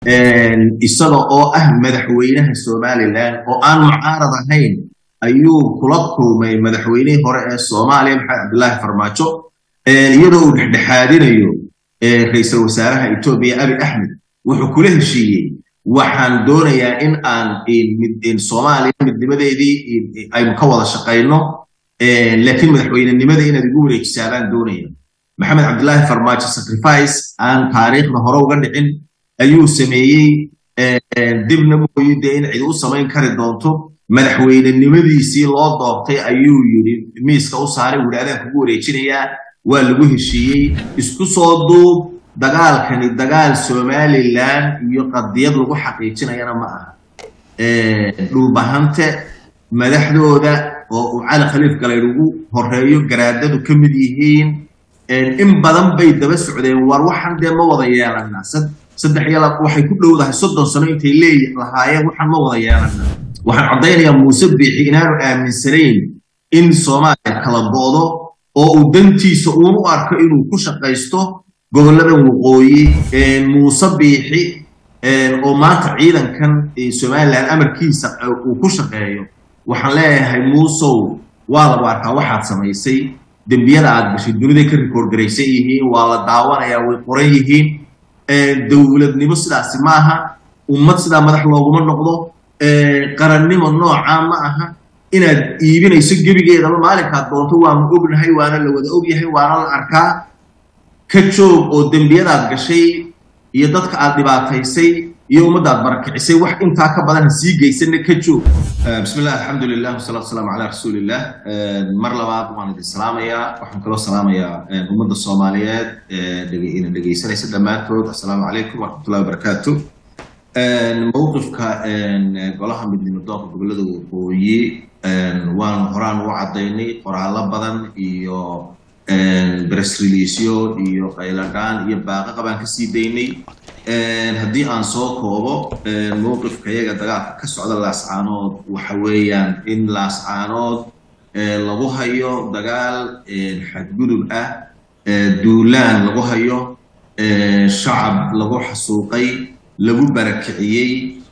isaga oo ah madaxweynaha somalilan oo aan mucaarad ahayn ayuu kula kulmay madaxweynihii hore ee soomaaliya maxamed cabdilaahi farmaajo iyadoo uu dhexdhexaadinayo ra-iisul wasaaraha etoobiya abi axmed wuxuu kula heshiiyey waxaan doonayaa in aan soomaaliya midnimadeedii aynu ka wada shaqayno laakiin madaxweynenimada inaad igu wareejisaa baan doonaya maxamed cabdilaahi farmaajo sacrifice aan taariikhda hore uga dhicin ayuu sameeyey dibna mooye dee in cid u samayn kari doonto madaxweynenimadiisii loo doortay ayuu yidhi miiska u saaray wuhi adaan kugu wareejinayaa waa lagu heshiiyey isku soo duub dagaalkani dagaal somalilan iyo qadiyad lagu xaqiijinayana ma aha dhulbahante madaxdooda oo uu cali khaliif galayd ugu horeeyo garaadadu ka mid yihiin in badan bay daba socdeen war waxaan dee ma wada yeelanaa saddex iyo waxay ku dhowdahay soddon sano intay leey lahaayeen waxaan ma wada yeelanaa waxaan caddaynayaa muuse biixi inaanu aaminsanayn in soomaaliya kala bo'do oo uu dantiisa uun u arko inuu ku shaqaysto gobolladan waqooyi muuse biixi oo maanta ciidankan somalilan amarkiisa uu ku shaqeeyo waxaan leeyahay muusow waa lagu arkaa waxaad samaysay dembiyada aad gashay duniday ka rikoord garaysan yihiin waa la daawanayaa way qoran yihiin dowladnimo sidaasi ma aha ummad sidaa madax looguma noqdo qarannimo noocaa ma aha inaad iibinayso gebigeedaba maalinkaad doonto waanu ognahay waana la wada ogyahay waana la arkaa ka joog oo dembiyadaad gashay iyo dadka aad dhibaataysay iyo ummaddaad barakicisay wax intaa ka badan ha sii geysanna ka joog bismillah alxamdulilah wasalaatu wasalaamu calaa rasuulillah mar labaad waan idin salaamayaa waxaan kaloo salaamayaa ummadda soomaaliyeed ina dhegaysanaysa dhammaantood assalaamu calaykum waraxmatullahi wabarakaatu mowqifka golaha midnimo doonka gobollada waqooyi waan horaan u caddaynay qoraallo badan iyo bress releasyo iyo qayladhaan iyo baaqaqa baan ka sii daynay haddii aan soo koobo mowqifka iyaga dagaalka ka socda laascaanood waxa weeyaan in laascaanood lagu hayo dagaal xadgudub ah duulaan lagu hayo shacab lagu xasuuqay lagu barakiciyey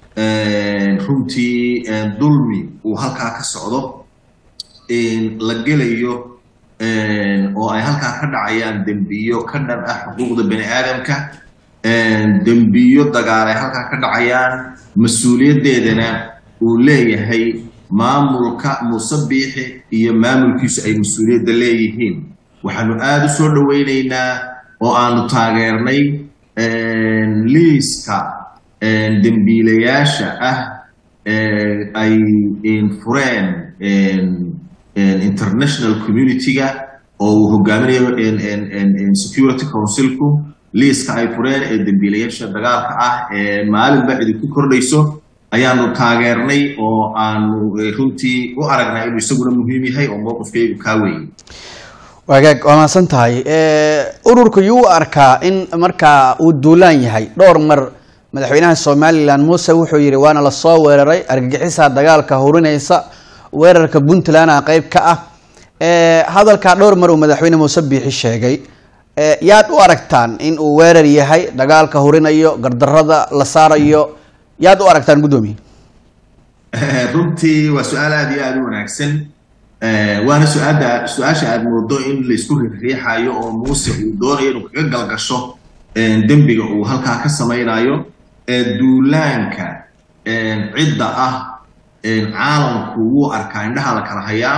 runtii dulmi uu halkaa ka socdo la gelayo oo ay halkaa ka dhacayaan dembiyo ka dhan ah xuquuqda bani aadamka dembiyo dagaal ay halkaa ka dhacayaan mas-uuliyaddeedana uu leeyahay maamulka muuse biixi iyo maamulkiisu ay mas-uuliyadda leeyihiin waxaanu aada u soo dhoweynaynaa oo aanu taageernay liiska dembiilayaasha ah ay fureen international community-ga oo uu hogaaminayo security councilku liiska ay fureen ee dembiilayaasha dagaalka ah ee maalinba idinku kordhayso ayaanu taageernay oo aanu runtii u aragnaa inuu isaguna muhiim yahay oo mowqifkaygu kaa weeyey wagaag waa mahadsan tahay ururka yuu u arkaa in markaa uu duulaan yahay dhowr mar madaxweynaha somalilan muuse wuxuu yidhi waana lasoo weeraray argagixisaa dagaalka hurinaysa weerarka puntlandna qeyb ka ah hadalkaa dhowr mar uu madaxweyne muuse biixi sheegay yaad u aragtaan in uu weerar yahay dagaalka hurinayo gardarada la saarayo yaad u aragtaan guddoomiye runtii waa su-aal aada iyo aada u wanaagsan waana su-aada su-aasha aada moodo in laysku riixriixayo oo muuse uu doonayo inuu kaga galgasho dembiga uu halkaa ka samaynayo duulaanka cidda ah caalamku wuu arkaa indhaha la kala hayaa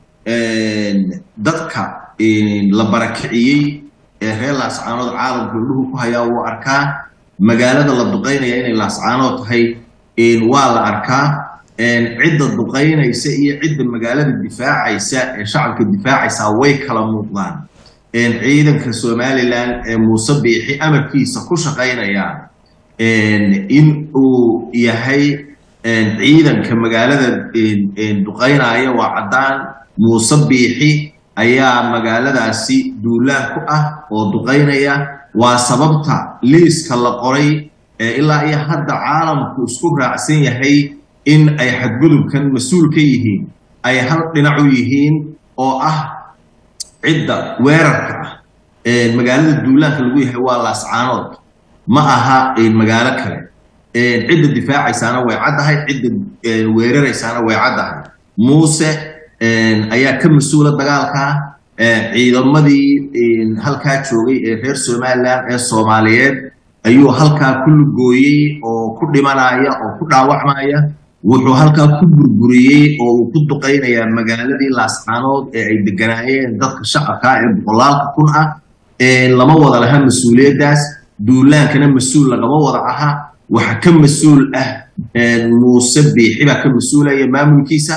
dadka la barakiciyey ee reer laascaanood caalamku indhuhu ku hayaa wuu arkaa magaalada la duqaynaya inay laascaanood tahay waa la arkaa cidda duqaynaysa iyo cidda magaalada difaacaysa ee shacabka difaacaysa way kala muuqdaan ciidanka somalilan ee muuse biixi amarkiisa ku shaqaynaya in uu yahay ciidanka magaalada duqaynaya waa caddaan muuse biixi ayaa magaaladaasi duulaan ku ah oo duqaynaya waa sababta liiska la qoray ilaa iyo hadda caalamku isku raacsan yahay in ay xadgudubkan mas-uul ka yihiin ay hal dhinac u yihiin oo ah cidda weerarka ah magaalada duulaanka lagu yahay waa laascaanood ma aha magaalo kale cidda difaacaysaana way caddahay cidda weeraraysaana way caddahay muuse ayaa ka mas-uula dagaalka ciidamadii halkaa joogay ee reer somalilan ee soomaaliyeed ayuu halkaa ku lugooyey oo ku dhimanaya oo ku dhaawacmaya wuxuu halkaa ku burburiyey oo uu ku duqaynayaa magaaladii laascaanood ee ay deganaayeen dadka shacabka ee boqolaalka kun ah lama wada laha mas-uuliyaddaas duulaankana mas-uul lagama wada aha waxa ka mas-uul ah muuse biixi baa ka mas-uulaya maamulkiisa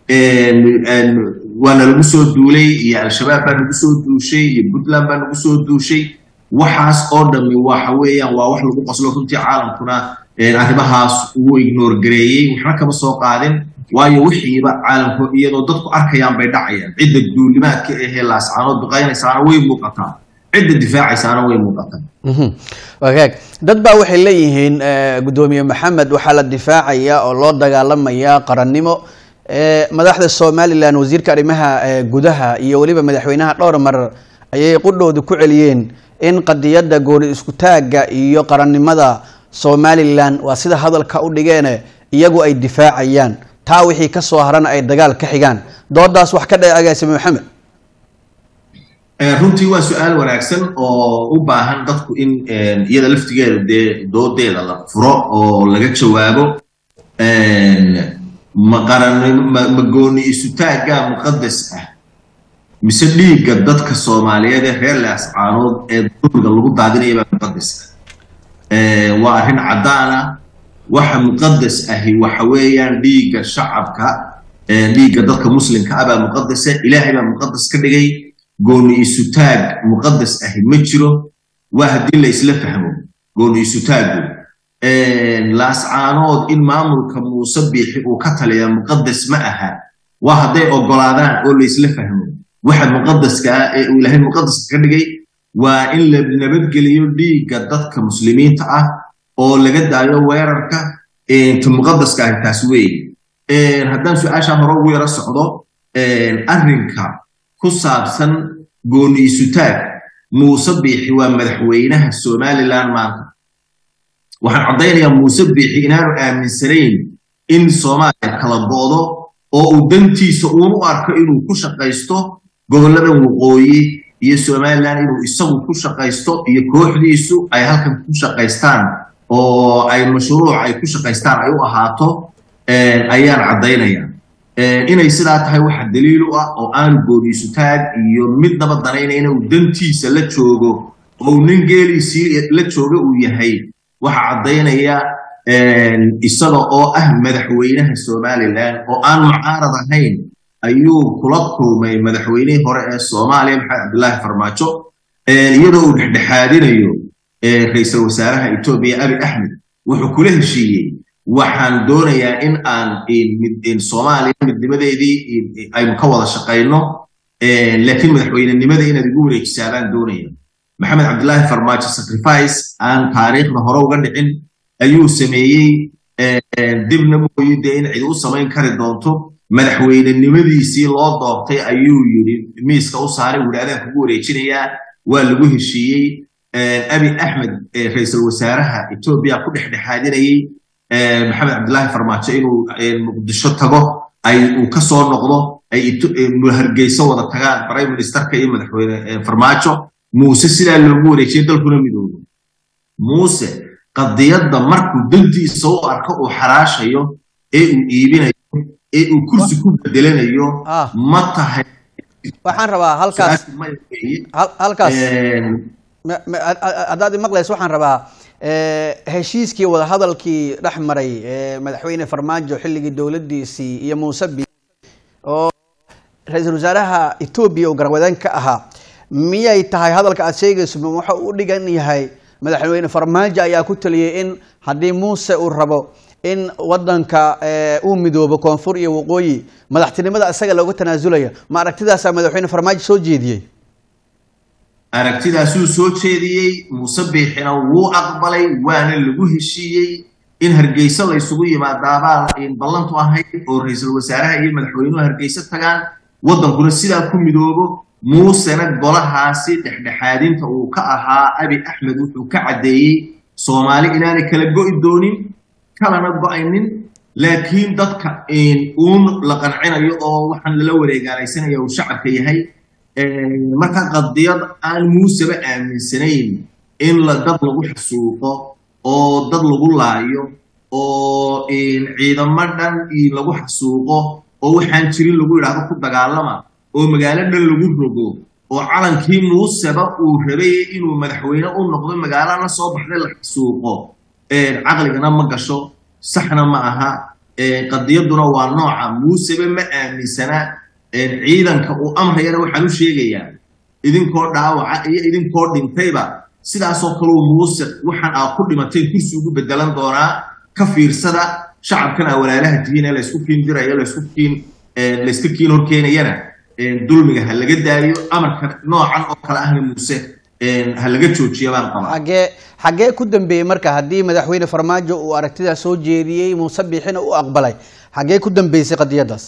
waana lagu soo duulay iyo al-shabaab baa nagu soo duushay iyo puntland baa nagu soo duushay waxaas oo dhammi waxa weeyaan waa wax lagu qoslo runtii caalamkuna arrimahaas uu ignoor gareeyey waxna kama soo qaadin waayo wixiiba caalamku iyadoo dadku arkayaan bay dhacayaan cidda duulimaadka ahee laascaanood duqaynaysaana way muuqataa cidda difaacaysaana way muuqataa wagaag dad baa waxay leeyihiin guddoomiye maxamed waxaa la difaacaya oo loo dagaalamaya qarannimo madaxda somalilan wasiirka arrimaha gudaha iyo weliba madaxweynaha dhowr mar ayay qudhooda ku celiyeen in qadiyadda gooni isku taagga iyo qarannimada somalilan waa sida hadalka u dhigeene iyagu ay difaacayaan taa wixii ka soo harana ay dagaal ka xigaan doodaas wax ka dhe agaasime maxamed runtii waa su-aal wanaagsan oo u baahan dadku in iyada laftigeeda dee doodeeda la furo oo laga jawaabo ma gooni isutaaggaa muqadas ah mise dhiigga dadka soomaaliyeed ee reer laascaanood ee dulmiga lagu daadinaya baa muqadas ah waa arrin caddaana waxa muqadas ahi waxa weeyaan dhiigga shacabka dhiigga dadka muslimka ah baa muqadasa ilaahay baa muqadas ka dhigay gooni isutaag muqadas ahi ma jiro waa haddii la isla fahmo gooni isutaagu laascaanood in maamulka muuse biixi uu ka taliya muqadas ma aha waa hadday oggolaadaan oo la isla fahmo waxa muqadaska ah ee uu ilaahay muqadaska ka dhigay waa in la nabadgeliyo dhiigga dadka muslimiinta ah oo laga daayo weerarka ta muqadaska ahi taas weeye haddaan su-aashaa hore ugu yaro socdo arrinka ku saabsan gooni isutaag muuse biixi waa madaxweynaha somalilan maanta waxaan caddaynayaa muuse biixi inaanu aaminsanayn in soomaaliya kala boodo oo uu dantiisa uunu arko inuu ku shaqaysto gobolladan waqooyi iyo somalilan inuu isagu ku shaqaysto iyo kooxdiisu ay halkan ku shaqaystaan oo ay mashruuc ay ku shaqaystaan ay u ahaato ayaan caddaynayaa inay sidaa tahay waxa daliil u ah oo aanu gooniisutaag iyo midnaba danaynayna uu dantiisa la joogo oo uu nin geeliisii la jooga uu yahay waxa caddaynaya isaga oo ah madaxweynaha somalilan oo aan mucaarad ahayn ayuu kula kulmay madaxweynihii hore ee soomaaliya maxamed cabdillaahi farmaajo iyadoo uu dhexdhexaadinayo ra-iisul wasaaraha etoobiya abi axmed wuxuu kula heshiiyey waxaan doonayaa in aan soomaaliya midnimadeedii aynu ka wada shaqayno laakiin madaxweynenimada inaad igu wareejisaa baan doonaya maxamed cabdillaahi farmaajo sacrifice aan taariikhda hore uga dhicin ayuu sameeyey dibna mooye dee in cid u samayn kari doonto madaxweynenimadiisii loo doortay ayuu yidhi miiska u saaray wuhi adaan kugu wareejinayaa waa lagu heshiiyey abi axmed ra-iisul wasaaraha etoobiya ku dhexdhexaadinayey maxamed cabdillaahi farmaajo inuu muqdisho tago ay uu ka soo noqdo ay hargeyso wada tagaan prime ministerka iyo madaxweyne farmaajo muuse sidaa loogu wareejiyay dalkuna midoobo muuse qadiyadda markuu dantiisa u arko uu xaraashayo ee uu iibinayo ee uu kursi ku bedelanayo ma tahay waxaan rabaa halkaas halkaas haddaad maqlayso waxaan rabaa heshiiskii wadahadalkii dhex maray madaxweyne farmaajo xilligii dowladdiisii iyo muuse bi oo ra-iisul wasaaraha etoobiya uu garwadeen ka ahaa miyay tahay hadalka aad sheegayso ma waxa u dhigan yahay madaxweyne farmaajo ayaa ku taliyey in haddii muuse uu rabo in wadanka uu midoobo koonfur iyo waqooyi madaxtinimada isaga looga tanaasulaya ma aragtidaasaa madaxweyne farmaajo soo jeediyey aragtidaasuu soo jeediyey muuse biixina wuu aqbalay waana lagu heshiiyey in hargeyso la ysugu yimaadaabaa ballantu ahayd oo ra-iisul wasaaraha iyo madaxweynuhu hargeyso tagaan waddankuna sidaa ku midoobo muusena golahaasi dhexdhexaadinta uu ka ahaa abi axmed wuxuu ka caddeeyey soomaali inaanay kala go'i doonin kalana go-aynin laakiin dadka uun la qancinayo oo waxaan lala wareegaanaysanaya uu shacabka yahay marka qadiyad aan muuseba aaminsanayn in la dad lagu xasuuqo oo dad lagu laayo oo ciidamo dhan lagu xasuuqo oo waxaan jirin lagu yidhaahdo ku dagaalama oo magaalo dhan lagu rogo oo calankii muuseba uu rabay inuu madaxweyne u noqdo magaalana soo baxday la xasuuqo caqligana ma gasho saxna ma aha qadiyaduna waa nooca muuseba ma aaminsana ciidanka uu amrayana waxaan u sheegayaa idinkoo dhaawaca iyo idinkoo dhintayba sidaasoo kaleu muuse waxaan aa ku dhimateen kursi ugu bedelan doonaa ka fiirsada shacabkan aa walaalaha tihiin ee laysku kiin dirayo laysku kiin layska kiin horkeenayana dulmiga ha laga daayo amarka noocan oo kale ahna muuse ha laga joojiya baan qabaa xagee xaggee ku dambeeyey marka haddii madaxweyne farmaajo uu aragtidaas soo jeediyey muuse biixina u aqbalay xaggee ku dambeysay qadiyaddaas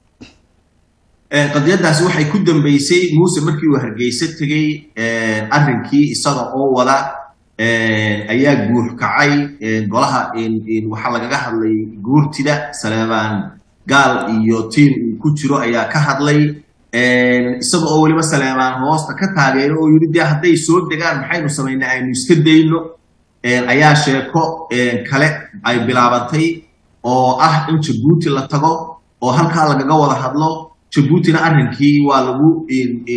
qadiyaddaasi waxay ku dambeysay muuse markii uu hargeysa tegey arrinkii isaga oo wada ayaa guur kacay golaha waxaa lagaga hadlay guurtida saleebaan gaal iyo tiin uu ku jiro ayaa ka hadlay isaga oo weliba saleebaan hoosta ka taageero oo yidhi dee hadday soo degaan maxaynu samaynaa aynu iska dayno ayaa sheeko kale ay bilaabantay oo ah in jabuuti la tago oo halkaa lagaga wada hadlo jabuutina arrinkii waa lagu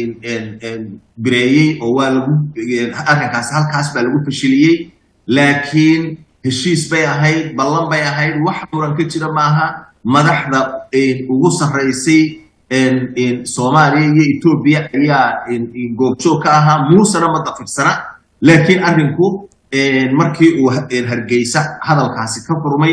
bireeyey oo waa lagu arrinkaasi halkaas baa lagu fashiliyey laakiin heshiis bay ahayd ballan bay ahayd wax muran ka jira maaha madaxda ugu sarraysay soomaaliya iyo etoobiya ayaa goobjoog ka ahaa muusena ma dafirsana laakiin arrinku markii uu hargeysa hadalkaasi ka furmay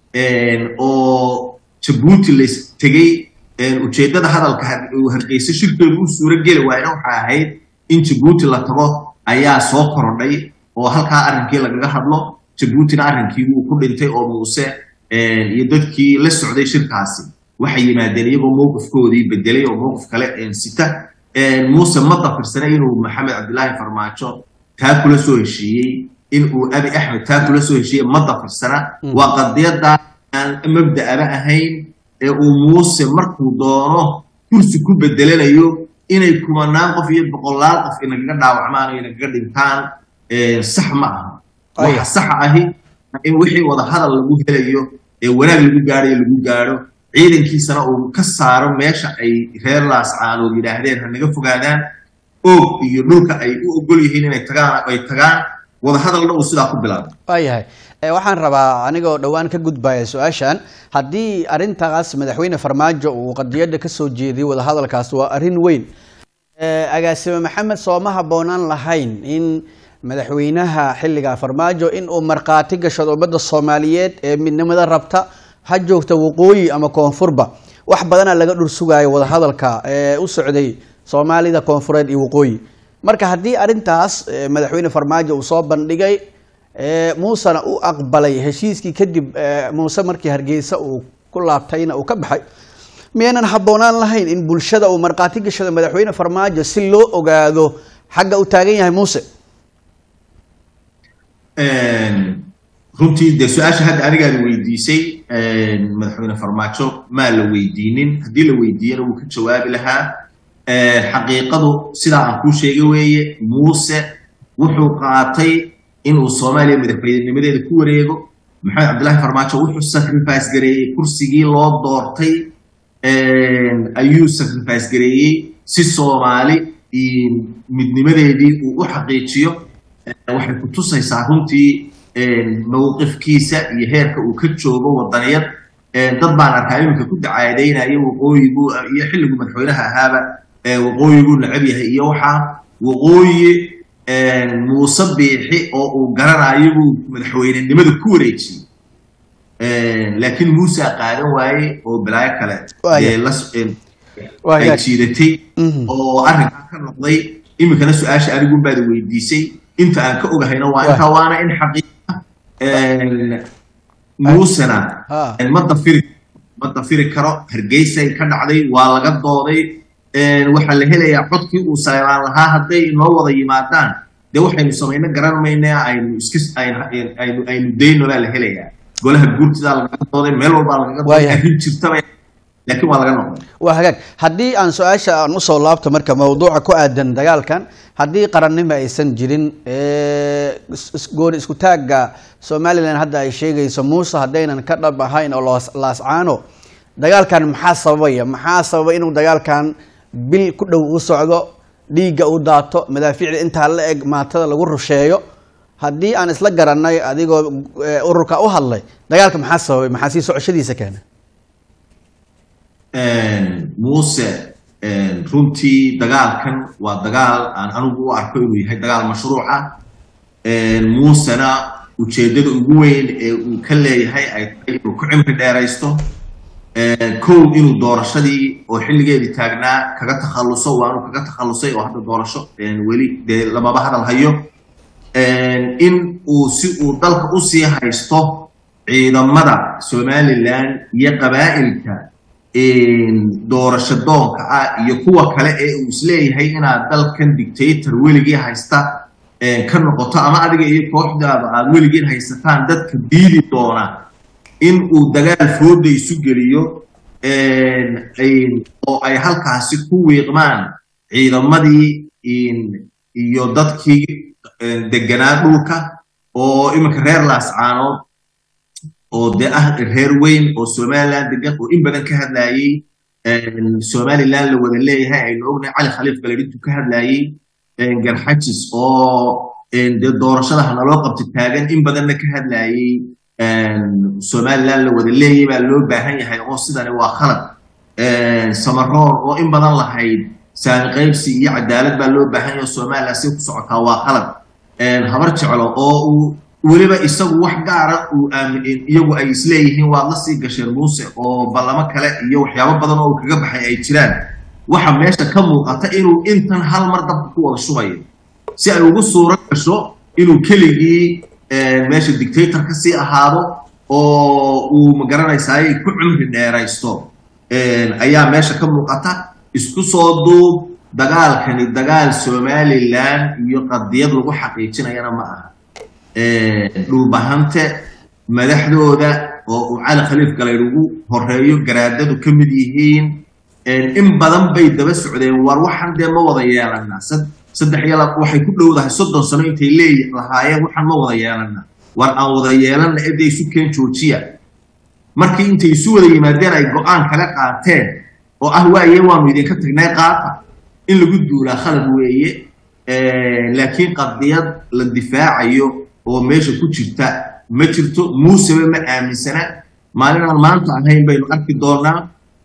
oo jabuuti lays tegey ujeeddada hadalka uu hargeysa shirkeedu u suuro geli waayna waxay ahayd in jabuuti la tago ayaa soo korodhay oo halkaa arrinkii lagaga hadlo jabuutina arrinkii wuu ku dhintay oo muuse iyo dadkii la socday shirkaasi waxay yimaadeen iyagoo mowqifkoodii bedelay oo mowqif kale sita muuse ma dafirsana inuu maxamed cabdilaahi farmaajo taa kula soo heshiiyey in uu abi axmed taa kula soo heshiiyey ma dafirsana waa qadiyadda aan mabda'aba ahayn ee uu muuse markuu doono kursi ku bedelanayo inay kumanaan qof iyo boqolaal qof inagaga dhaawacmaan o inagaga dhintaan sax ma aha waxa saxa ahi in wixii wada hadal lagu helayo ee wanaag lagu gaadhayo lagu gaadho ciidankiisana uu ka saaro meesha ay reer laascaanood yidhaahdeen ha naga fogaadaan oog iyo dhulka ay u ogol yihiin inay tagaan ay tagaan wada hadalna uu sidaa ku bilaabo waayahay waxaan rabaa anigoo dhowaan ka gudbaya su-aashan haddii arintaas madaxweyne farmaajo uu qadiyadda kasoo jeediyay wadahadalkaas waa arrin weyn agaasime maxamed sooma habboonaan lahayn in madaxweynaha xilliga farmaajo in uu markhaati gashado ummadda soomaaliyeed ee midnimada rabta ha joogta waqooyi ama koonfurba wax badana laga dhur sugaayo wadahadalka ee u socday soomaalida koonfureed iyo waqooyi marka haddii arintaas madaxweyne farmaajo uu soo bandhigay muusena u aqbalay heshiiskii kadib muuse markii hargeysa uu ku laabtayna uu ka baxay miyaynan habboonaan lahayn in bulshada uu markhaati gashado madaxweyne farmaajo si loo ogaado xagga uu taagan yahay muuse runtii dee su-aasha hadda anigaad weydiisay madaxweyne farmaajo maa la weydiinin haddii la weydiiyana wuu ka jawaabi lahaa xaqiiqadu sidaa aan kuu sheegay weeye muuse wuxuu qaatay inuu soomaaliya madaxweynenimadeeda ku wareego maxamed cabdillahi farmaajo wuxuu sacrifice gareeyey kursigii loo doortay ayuu sacrifice gareeyey si soomaali midnimadeedii uu u xaqiijiyo waxay ku tusaysaa runtii mowqifkiisa iyo heerka uu ka joogo wadaniyad dad baan arkaa iminka ku dacaadaynaya waqooyigu iyo xilligu madaxweynaha ahaaba waqooyiguu necab yahay iyo waxaa waqooyi muuse biixi oo uu garanayo buu madaxweynenimada ku wareejiyey laakiin muusa qaadan waaye oo balaayo kale ay jiidatay oo arrinkaa ka noqday iminkana su-aasha anigunbaada weydiisay inta aan ka ogahayna waa intaa waana in xaqiiqa muusena ma dafiri ma dafiri karo hargeysay ka dhacday waa laga dooday waxaa la helayaa codkii uu saleebaan lahaa hadday inoo wada yimaadaan dee waxaynu samayno garan mayna aynu iska aynu aynu dayno baa la helayaa golaha guurtidaa lagaga dooday meel walbaa lagaga dooday Waayahay. arrin jirtaba laakiin waa laga noqday waa hagaag haddii aan su-aasha aan usoo laabto marka mawduuca ku aadan dagaalkan haddii qarannimo aysan jirin ee, is- is- gooni isku taagga somalilan hadda ay sheegayso muuse haddaynan ka dhab ahayn oo loos- laascaano dagaalkan maxaa sababaya maxaa sababa inuu dagaalkan bil ku dhow u socdo dhiigga u daato madaafiicda intaa la eg maatada lagu rusheeyo haddii aan isla garanay adigoo ee, ururka u hadlay dagaalka maxaa sababay maxaa sii socoshadiisa keena muuse runtii dagaalkan waa dagaal aan anigu u arko inuu yahay dagaal mashruuca muusena ujeeddada ugu weyn ee uu ka leeyahay ay tahay inuu ku cimri dheeraysto kow inuu doorashadii oo xilligeedii taagnaa kaga takhalluso waa inuu kaga takhallusay oo hadda doorasho weli dee lamaba hadal hayo in uu si uu dalka usii haysto ciidamada somalilan iyo qabaa'ilka doorasho doonka ah iyo kuwa kale ee uu isleeyahay inaad dalkan dictator weligii haysta ka noqoto ama adiga iyo kooxdaada aad weligiin haysataan dadka diidi doona in uu dagaal fooda isu geliyo oo ay halkaasi ku wiiqmaan ciidamadii iyo dadkii deganaa dhulka oo iminka reer laascaanood oo dee ah reer weyn oo somaliland degan oo in badan ka hadlayey somaliland la wada leeyahay aynu ognahay cali khaliif galedintu ka hadlayey garxajis oo dee doorashada hanaloo qabta taagan in badanna ka hadlayey somaliland la wada leeyay baa loo baahan yahay oo sidani waa khalad samaroor oo in badan lahayd saami qaybsi iyo cadaalad baa loo baahan yahay somaliland si ku socotaa waa khalad habar jeclo oo uu weliba isagu wax gaara uu aamin iyagu ay isleeyihiin waad la sii gasheen muuse oo ballamo kale iyo waxyaabo badan oo uu kaga baxay ay jiraan waxa meesha ka muuqata inuu intan hal mar dabka ku wada shubayo si ay ugu suuro gasho inuu keligii meesha dictator ka sii ahaado oo uu magaranaysaay ku cumri dheeraysto ayaa meesha ka muuqata isku soo duub dagaalkani dagaal somaliland iyo qadiyad lagu xaqiijinayana ma aha dhulbahante madaxdooda oo uu cali khaliif galayd ugu horeeyo garaadadu ka mid yihiin in badan bay daba socdeen war waxaan dee ma wada yeelanaa saddex iyo lab waxay ku dhowdahay soddon sano intay leey lahaayeen waxaan ma wada yeelanaa war aan wada yeelana ede isu keen joojiya markii intay isu wada yimaadeen ay go-aan kala qaateen oo ah waaye waanu idinka tagnay qaata in lagu duulaa khalad weeye laakiin qadiyad la difaacayo oo meesha ku jirta ma jirto muuseba ma aaminsana maalinaan maanta ahayn baynu arki doonaa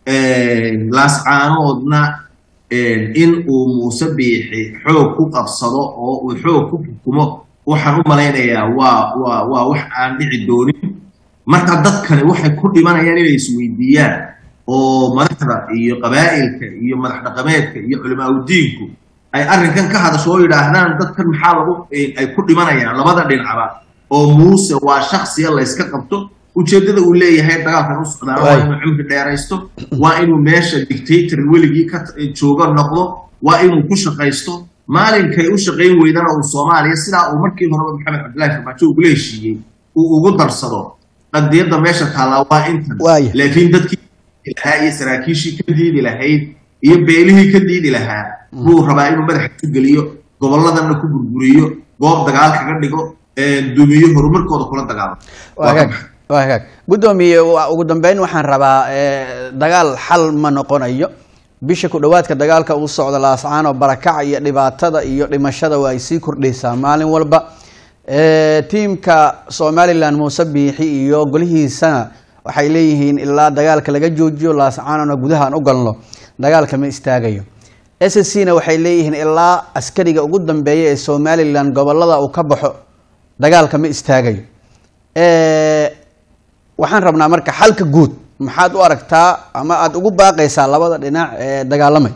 laascaanoodna in uu muuse biixi xoog ku qabsado oo uu xoog ku xukumo waxaan u malaynayaa waa waa waa wax aan dhici doonin marka dadkani waxay ku dhimanayaan inay isweydiiyaan oo madaxda iyo qabaa'ilka iyo madax dhaqameedka iyo culimaauddiinku ay arrinkan ka hadasho oo yidhaahdaan dadkan maxaa lagu ay ku dhimanayaan labada dhinacba oo muuse waa shaksiya layska qabto ujeeddada uu leeyahay dagaalkan u socdaan waa inuu cimri dheeraysto waa inuu meesha dictator weligii ka joogo noqdo waa inuu ku shaqaysto maalinkay u shaqayn weydana uu soomaaliya sidaa uu markii horeba maxamed cabdillahi farmaajo ugula heshiiyey uu ugu darsado qadiyadda meesha taallaa waa intan laakiin dadkii lahaa iyo saraakiishii ka diidi lahayd iyo beelihii ka diidi lahaa buu rabaa inuu madaxa ku geliyo gobolladana ku burguriyo goob dagaal kaga dhigo dumiyo horumarkooda kula dagaalo waa hagaag guddoomiye ugu dambeyn waxaan rabaa dagaal xal ma noqonayo bisha ku dhowaadka dagaalka uu socda laascaano barakaca iyo dhibaatada iyo dhimashada waa ay sii kordhaysaa maalin walba tiimka somalilan muuse biixi iyo golihiisana waxay leeyihiin ilaa dagaalka laga joojiyo laascaanona gudahaan u galno dagaalka ma istaagayo s c na waxay leeyihiin ilaa askariga ugu dambeeya ee somalilan gobolada uu ka baxo dagaalka ma istaagayo waxaan rabnaa marka xalka guud maxaad u aragtaa ama aada ugu baaqaysaa labada dhinac ee dagaalamay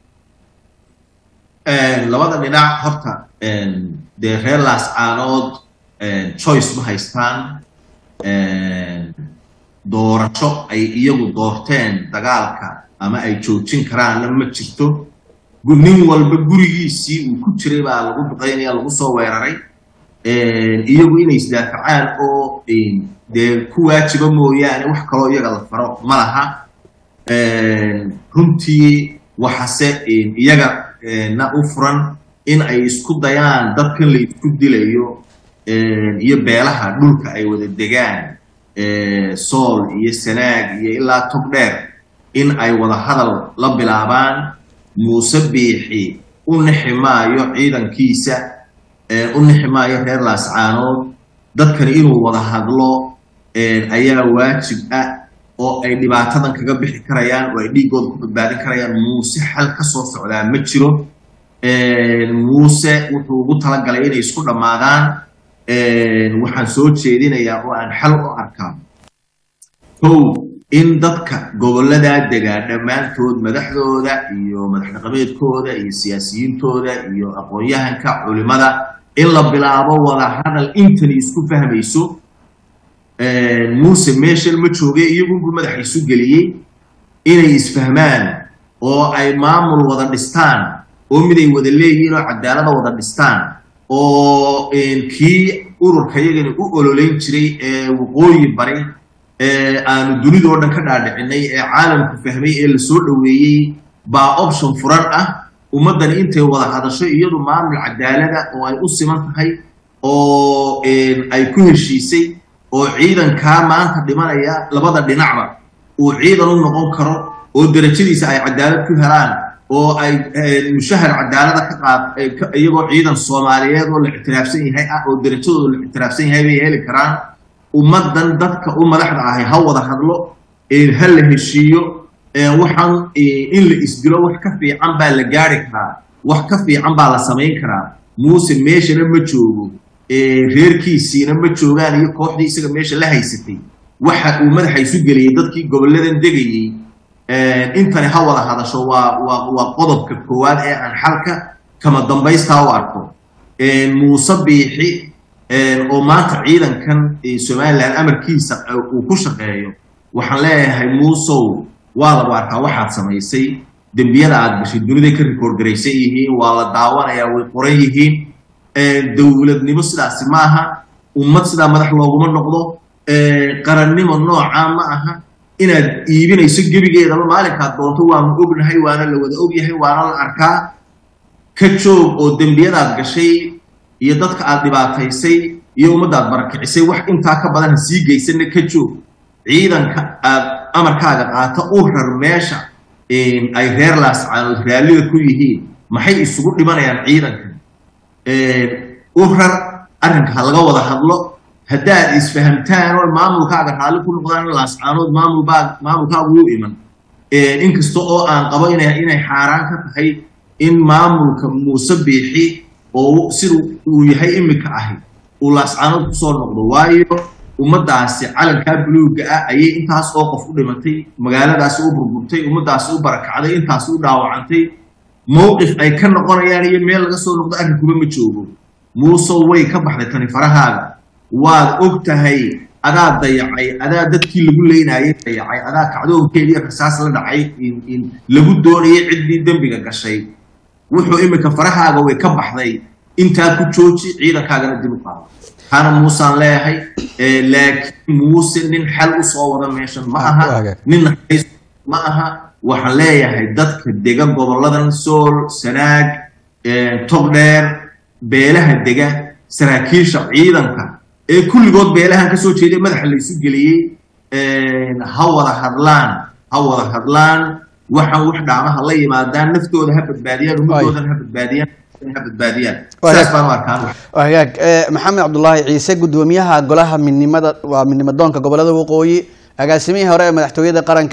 labada dhinac horta dee reer laascaanood choice ma haystaan doorasho ay iyagu doorteen dagaalka ama ay joojin karaanna ma jirto nin walba gurigiisii uu ku jiray baa lagu duqaynaya lagu soo weeraray iyagu inay isdaafacaan oo dee ku waajiba mooyaane wax kaloo iyaga la faro ma laha runtii waxase iyaga na u furan in ay isku dayaan dadkan la isku dilayo iyo beelaha dhulka ay wada degaan sool iyo sanaag iyo ilaa tog dheer in ay wada hadal la bilaabaan muuse biixi u nixi maayo ciidankiisa u nixi maayo reer laascaanood dadkani inuu wada hadlo ayaa waajib ah oo ay dhibaatadan kaga bixi karayaan oo ay dhiiggooda ku badbaadin karayaan muuse xal ka soo socdaa ma jiro muuse wuxuu ugu talagalay inay isku dhammaadaan waxaan soo jeedinayaa oo aan xal u arkaa kow in dadka gobolladaa degaa dhammaantood madaxdooda iyo madax dhaqameedkooda iyo siyaasiyiintooda iyo aqoon-yahanka culimada in la bilaabo wada hadal intani isku fahmayso muuse meeshan ma jooge iyagunbu madaxa isu geliyey inay isfahmaan oo ay maamul wada dhistaan oo miday wada leeyihiin oo cadaalada wada dhistaan oo kii ururka yagani u ololeyn jiray ee waqooyi bari ee aanu dunidoo dhan ka dhaadhicinay ee caalamku fahmay ee lasoo dhoweeyey baa option furan ah ummaddani intay wada hadasho iyadu maamul cadaalada oo ay u siman tahay oo ay ku heshiisay oo ciidankaa maanta dhimanaya labada dhinacba uu ciidan u noqon karo oo derajadiisa ay cadaalad ku helaan oo ay mushahar cadaalada ka qaad iyagoo ciidan soomaaliyeed oo la ictiraafsan yahay ah oo derajadooda la ictiraafsan yahay bay heli karaan ummaddan dadka u madaxda ahay ha wada hadlo ha la heshiiyo waxaan in la isdilo wax ka fiican baa la gaari karaa wax ka fiican baa la samayn karaa muuse meeshana ma joogo reerkiisiina ma joogaan iyo kooxdii isaga meesha la haysatay waxa uu madaxa isu geliyey dadkii gobolladan degayey intani ha wada hadasho waa waa waa qodobka koowaad ee aan xalka kama dambaystaa u arko muuse biixi oo maanta ciidankan somalilan amarkiisa uu ku shaqeeyo waxaan leeyahay muusow waa lagu arkaa waxaad samaysay dembiyada aad gashay duniday ka rikoord garaysan yihiin waa la daawanayaa way qoran yihiin dowladnimo sidaasi ma aha ummad sidaa madax looguma noqdo qarannimo noocaa ma aha inaad iibinayso gebigeedaba maalinkaad doonto waanu ognahay waana la wada ogyahay waana la arkaa ka joog oo dembiyadaad gashay iyo dadka aad dhibaataysay iyo ummaddaad barakicisay wax intaa ka badan ha sii geysanna ka joog ciidanka aad amarkaaga qaata u rar meesha ay reer laascaanood raallida ku yihiin maxay isugu dhimanayaan ciidanka u rar arrinka ha laga wada hadlo haddaad isfahamtaan oo maamulkaaga raalli ku noqdaan laascaanood maamulbaa maamulkaagu u iman inkasta oo aan qabo ina inay xaaraan ka tahay in maamulka muuse biixi oo sida uu yahay iminka ahi uu laascaanood kusoo noqdo waayo ummaddaasi calankaa buluugga ah ayay intaas oo qof u dhimatay magaaladaasi u burburtay ummaddaasi u barakacday intaasi u dhaawacantay mowqif ay ka noqonayaan iyo meel laga soo noqdo arrinkuba ma joogo muusow way ka baxday tani farahaaga waad og tahay adaa dayacay adaa dadkii lagu leynayay dayacay adaa kacdoonkeedii rasaas la dhacay lagu doonayay ciddii dembiga gashay wuxuu iminka farahaaga way ka baxday intaa ku jooji ciidankaagana dib u qaado hana muusaan leeyahay laakiin muuse nin xal u soo wada meeshan ma aha nin ma aha waxaan leeyahay dadka dega gobolladan sool sanaag togdheer beelaha dega saraakiisha ciidanka ee kulligood beelahan ka soo jeeday madaxa la isu geliyey ha wada hadlaan ha wada hadlaan waxaan wax dhaamaha la yimaadaan naftooda ha badbaadiyaan ummadoodan ha badbaadiyaan ha badbaadiyaan saas baan u arkaan hagaag maxamed cabdulaahi ciise gudoomiyaha golaha midnimada waa midnimadoonka gobolada waqooyi agaasimihii hore ee madaxtooyada qaranka